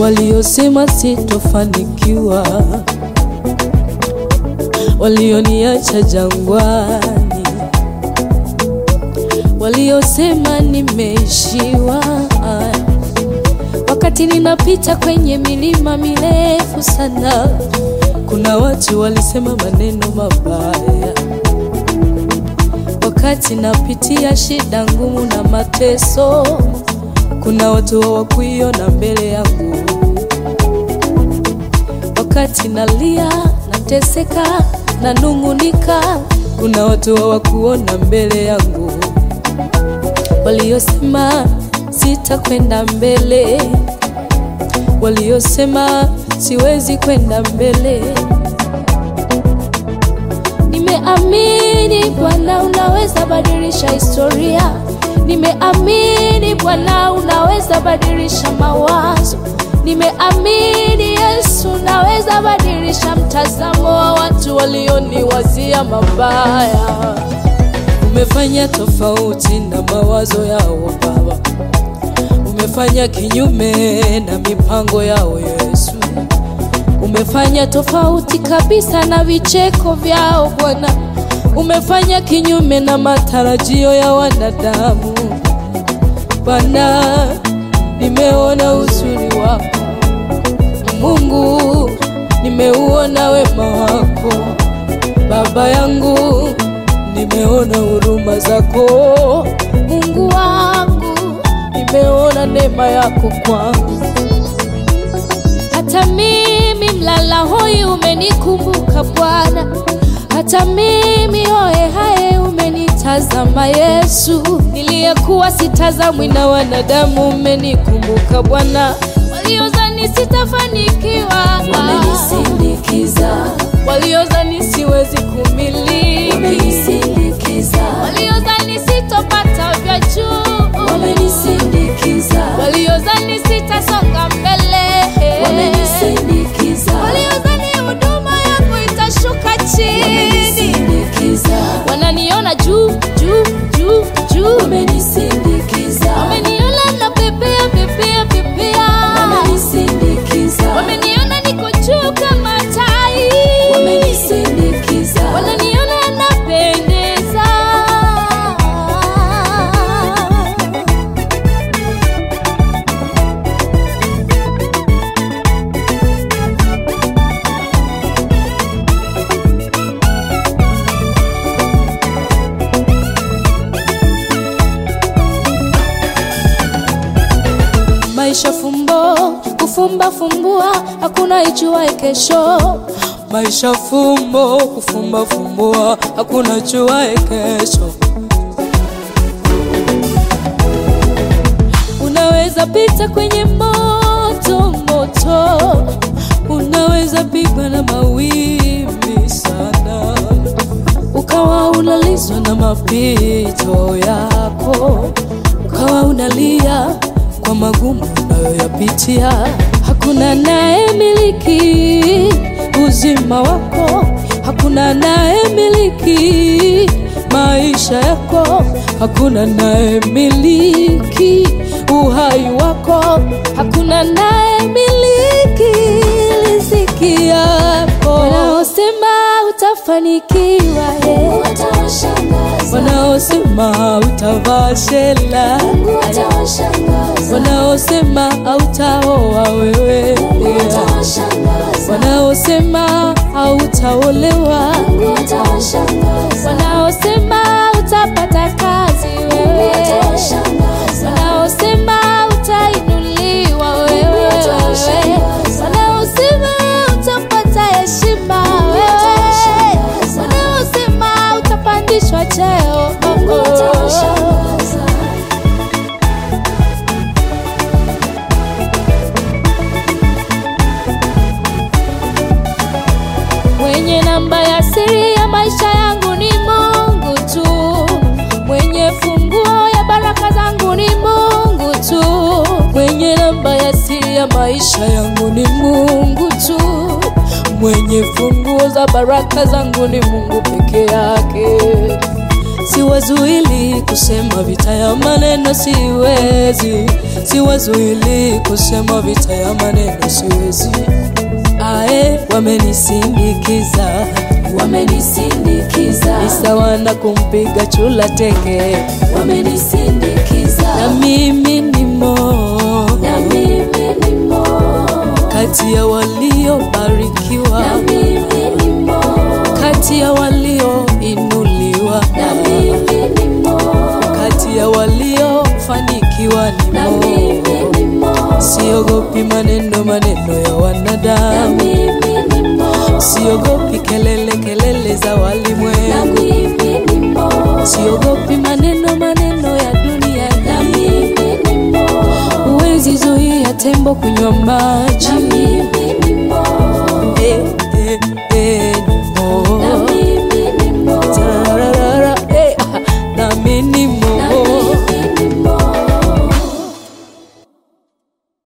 waliosema sitofanikiwa, walioniacha jangwani, waliosema nimeishiwa, wakati ninapita kwenye milima mirefu sana, kuna watu walisema maneno mabaya wakati napitia shida ngumu na mateso, kuna watu hawakuiona mbele yangu. Wakati nalia, nateseka, nanung'unika, kuna watu hawakuona mbele yangu, waliosema sitakwenda mbele, waliosema siwezi kwenda mbele. Nimeamini Bwana unaweza badilisha historia. Nimeamini Bwana unaweza badilisha mawazo. Nimeamini Yesu unaweza badilisha mtazamo wa watu walioniwazia mabaya. Umefanya tofauti na mawazo yao Baba, umefanya kinyume na mipango yao Yesu umefanya tofauti kabisa na vicheko vyao Bwana, umefanya kinyume na matarajio ya wanadamu Bwana. Nimeona uzuri wako Mungu, nimeuona wema wako Baba yangu, nimeona huruma zako Mungu wangu, nimeona neema yako kwangu hata mimi mlala hoi umenikumbuka Bwana, hata mimi hoye haye umenitazama Yesu, niliyekuwa sitazamwi na wanadamu umenikumbuka Bwana. Waliozani sitafanikiwa Wamenisindikiza, waliozani siwezi kumiliki, wamenisindikiza, waliozani sitopata vya juu, wamenisindikiza, waliozani sitasonga mbele wamenisindikiza, waliozani huduma yangu itashuka chini, wamenisindikiza, wananiona juu juu juu juu, wamenisindikiza, wameniona na pepea pepea pepea, wamenisindikiza, wameniona niko juu kama tai, wamenisindikiza, wananiona napendeza. Maisha fumbo, kufumba fumbua, hakuna ijuaye kesho. Maisha fumbo, kufumba fumbua, hakuna ijuaye kesho. Unaweza pita kwenye moto moto, unaweza pigwa na mawimbi sana, ukawa unalizwa na mapito yako, ukawa unalia kwa magumu unayoyapitia. Hakuna naye miliki uzima wako, hakuna naye miliki maisha yako, hakuna naye miliki uhai wako, hakuna naye miliki riziki yako. Wanaosema utafanikiwa eh. watawashangaza, wanaosema utavaa shela, watawashangaza, wanaosema hautaoa wewe, watawashangaza, wanaosema hautaolewa, watawashangaza, wanaosema utapata kazi wewe, watawashangaza, wanaosema utainuliwa wewe, wanaosema utapata heshima wewe, wanaosema utapandishwa cheo watawashangaza. Mwenye namba ya siri ya maisha yangu ni Mungu tu, mwenye funguo ya baraka zangu ni Mungu tu, mwenye namba ya siri ya maisha yangu ni Mungu tu, mwenye funguo za baraka zangu ni Mungu peke yake. Si siwazuili kusema vita ya maneno, siwezi, siwazuili kusema vita ya maneno, siwezi. Ae, wamenisindikiza, wamenisindikiza ni sawa na kumpiga chula teke, wamenisindikiza na mimi nimo na mimi nimo kati ya waliobarikiwa, na mimi nimo kati ya walioinuliwa, na mimi nimo kati ya waliofanikiwa na nimo. mimi nimo Siogopi maneno maneno ya na wanadamu, mimi nimo siogopi kelele kelele za na walimwengu, mimi nimo siogopi maneno maneno ya dunia na hii. mimi nimo Huwezi zuia tembo kunywa maji, na mimi